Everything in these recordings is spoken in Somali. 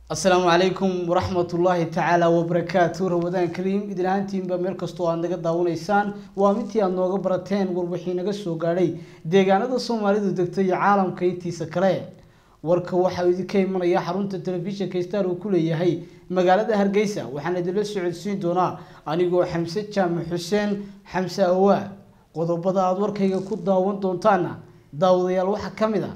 asalaamu calaykum waraxmatullaahi tacaala wabarakaatu ramadaan kariim idin ahaantiinba meel kastoo aad naga daawanaysaan waa midtii aad nooga barateen warbixii naga soo gaadhay deegaanada soomaalidu degto iyo caalamka intiisa kale warka waxaa idinka imanaya xarunta telefishinka star uu ku leeyahay magaalada hargeysa waxaana idinla socodsiin doonaa anigoo xamse jaamac xuseen xamse awaa qodobada aada warkayga ku daawan doontaana daawadayaal waxaa ka mid a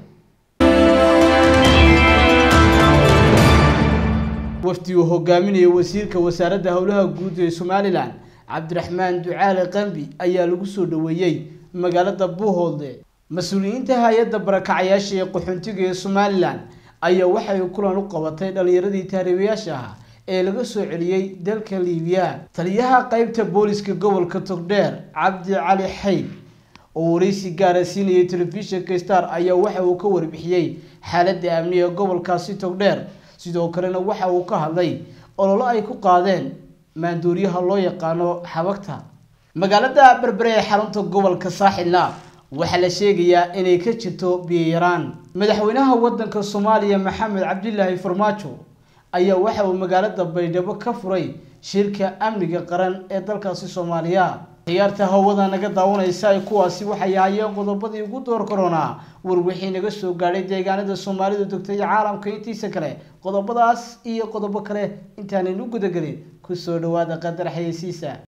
wafdi uu hogaaminaya wasiirka wasaaradda howlaha guud ee somalilan cabdiraxmaan ducaale qambi ayaa lagu soo dhaweeyey magaalada buuhoodle mas-uuliyiinta hay-adda barakacayaasha ee qaxoontiga ee somalilan ayaa waxay kulan u qabatay dhalinyaradii taariibayaasha ahaa ee laga soo celiyey dalka liibiya taliyaha qeybta booliska gobolka togdheer cabdi cali xayd oo wareysi gaara siinayay telefishinka star ayaa waxa uu ka warbixiyey xaaladda amni ee gobolkaasi togdheer sidoo kalena waxa uu ka hadlay ololo ay ku qaadeen maandooriyaha loo yaqaano xabagta magaalada berbere ee xarunta gobolka saaxilna waxaa la sheegayaa inay ka jirto biyayaraan madaxweynaha wadanka soomaaliya maxamed cabdilaahi farmaajo ayaa waxa uu magaalada baydhabo ka furay shirka amniga qaran ee dalkaasi soomaaliya ciyaarta hawada naga daawanaysa ay kuwaasi waxay ahaayeen qodobadii ugu door koronaa warwixii naga soo gaadhay deegaanada soomaalidu degtay iyo caalamka intiisa kale qodobadaas iyo qodobo kale intaanaynu gudagelin kusoo dhawaada qadar xayeysiisa